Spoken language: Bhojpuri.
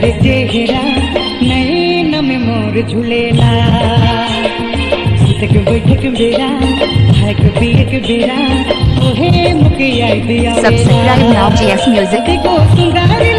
सुंदर चेहरा नैन में मोर झूलेला सुतक बैठक बेरा खाए के पिए के बेरा ओहे मुके याद आवेला Subscribe now, GS Music. देखो सुंदर